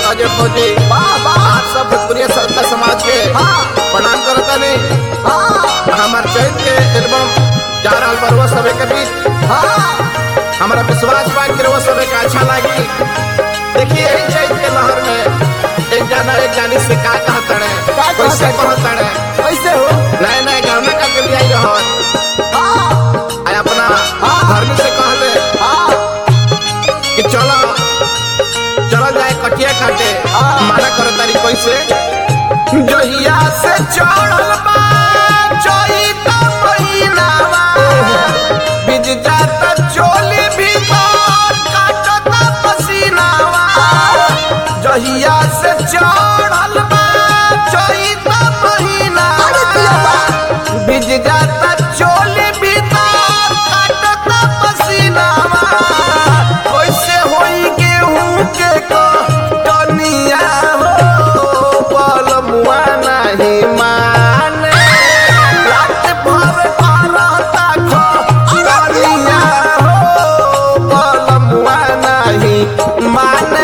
अजय फौजी आप सब भोजपुरी संस्था समाज के प्रणाम करता नहीं हमार चैत के एल्बम जा रहा बरुआ सभे के बीच हमारा विश्वास बा कि वो सभे का अच्छा लगी देखिए यही चैत के लहर में एक जाना एक जानी से का कहता है का कैसे कहता कहता है कैसे हो नए नए गाना का के लिए रहत आय अपना धर्म से कहले कि चलो चलो जाए कटिया काटे माना करो तारी कैसे जहिया से चढ़ल बा चैत महीनावा बिज जाता चोली भीतर काटता पसीनावा जहिया से चढ़ल बा चैत महीनावा बिज जाता चोली भीतर काटता पसीनावा कैसे होई गेहूं के कटनिया हो पलमुआ नहीं माने रात भर करता खटनिया हो पलमुआ नहीं माने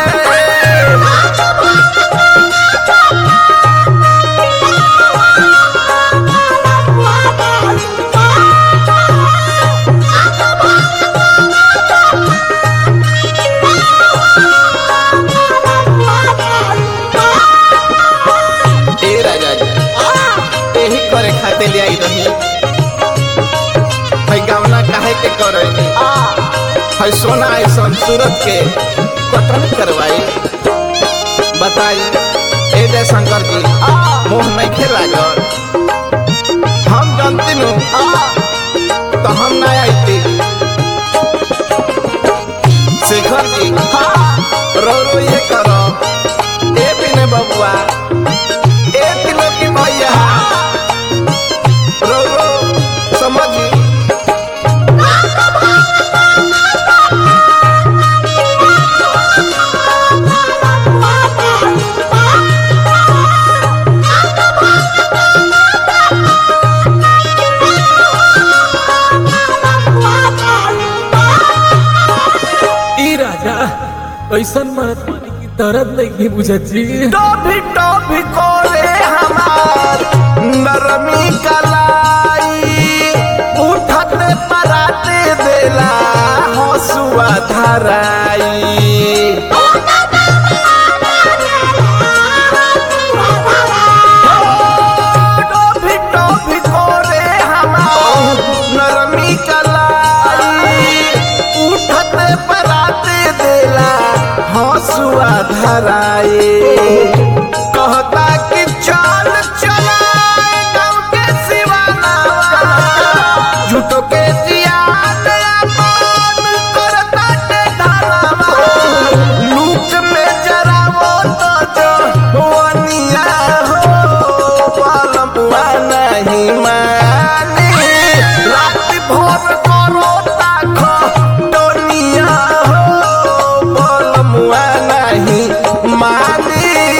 ए राजा जी यही करे खाते ले आई रही भाई गावना काहे के करे है सोना ऐसा सूरत के कटन करवाई बताई ए जय शंकर जी मोह नहीं खेला हम जानती नु तो हम ना आईती शेखर जी रो रो ये करो ए बिने बबुआ ए किलो की भैया रो रो समझी ई राजा ऐसन मरत पानी की दर्द नहीं बुझत जी टोभी टोभी कोरे हमार नरमी कलाई उठते पराते बेला हसुआ धराई टोभी टोभी कोरे हमार नरमी कलाई उठते पराते देला हसुआ धराए कहता कि चल चला गाँव के सिवाना झूठो के जियाद अपन करता के धरावा लूक में जरावो तो जवनिया हो पालमुआ नहीं मानी रात भर करो ताखो टोनिया हो पालमुआ नहीं मानी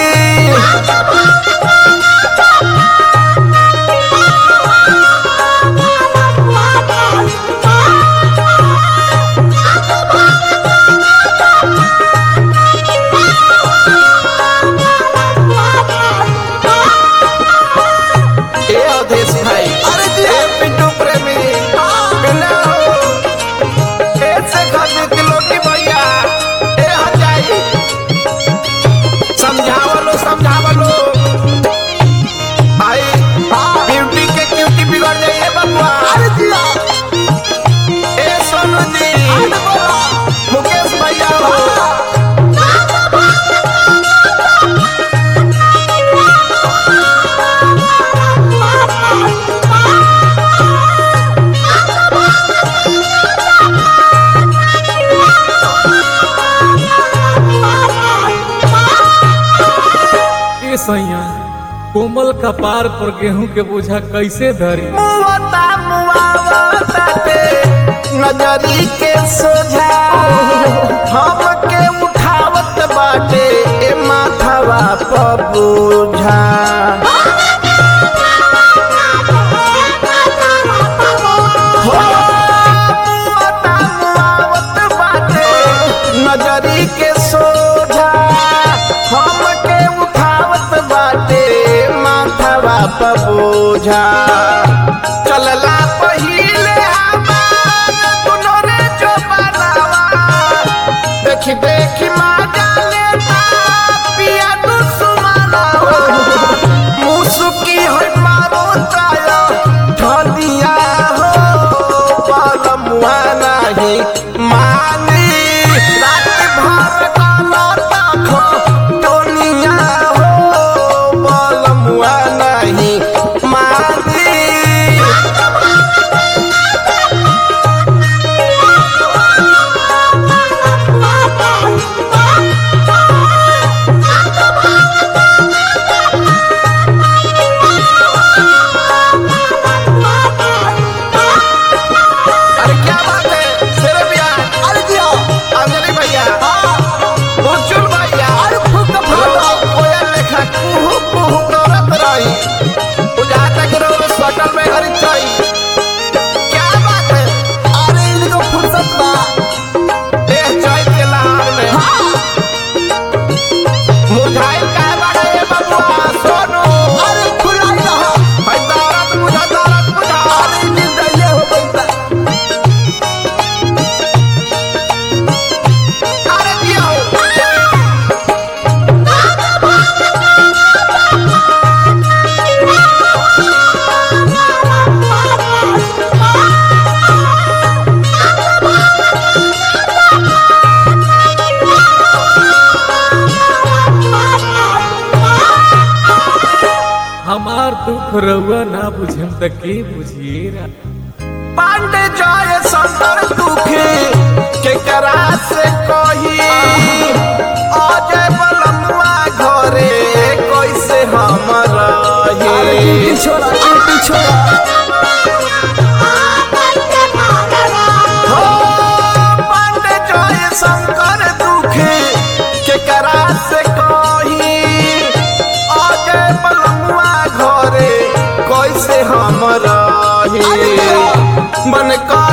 ए अवधेश भाई अरे जी ए पिंटू प्रेमी बिना हो ए से खाते किलो की भैया ए हजाई समझावलो समझावलो भाई ब्यूटी के क्यूटी बिगड़ जाइए बबुआ अरे जी ए सोनू जी मुकेश भैया हो ए सैया कोमल कपार पर गेहूं के बोझा कैसे धरी मुवता मुआवताते नजरी के सोझा हमके उठावत बाटे ए माथवा पर बोझा हो, मुवता मुआवत बाटे नजरी के सोझा हम बुझा चलला पहिले हमार दुनो रे जो बनावा देखी देखी माजा लेता पिया दुश्मनावा मुसुकी है मारो ताया ढलिया हो पालमुआ नहीं मानी रात भर काला ताखो टोनिया हो पालमुआ नहीं मानी अरे क्या बात है शेरे भैया अरे दिया अंजलि भैया बुजुर्ग भैया अरे फुक फुक कोयल लेखा कुहू कुहू करत रही बुझा तक रो सटल में हरी छई क्या बात है अरे इनको फुर्सत बा देह चैत के लहार में मुझाइल का बड़े बबुआ सोनू अरे खुलाई रहा है दौलत बुझा दौलत बुझा अरे निर्दय हो बनता अरे दिया हमार दुख रउआ ना बुझम त के बुझिएरा पांडे जय संतर दुखी के करा से कही अजय बलमुआ घरे कैसे हम अरे रही ड्यूटी छोड़ा ड्यूटी छोड़ा हो पांडे जय शंकर दुखी के करा से कही अजय बलमुआ घरे कैसे हम रही मन का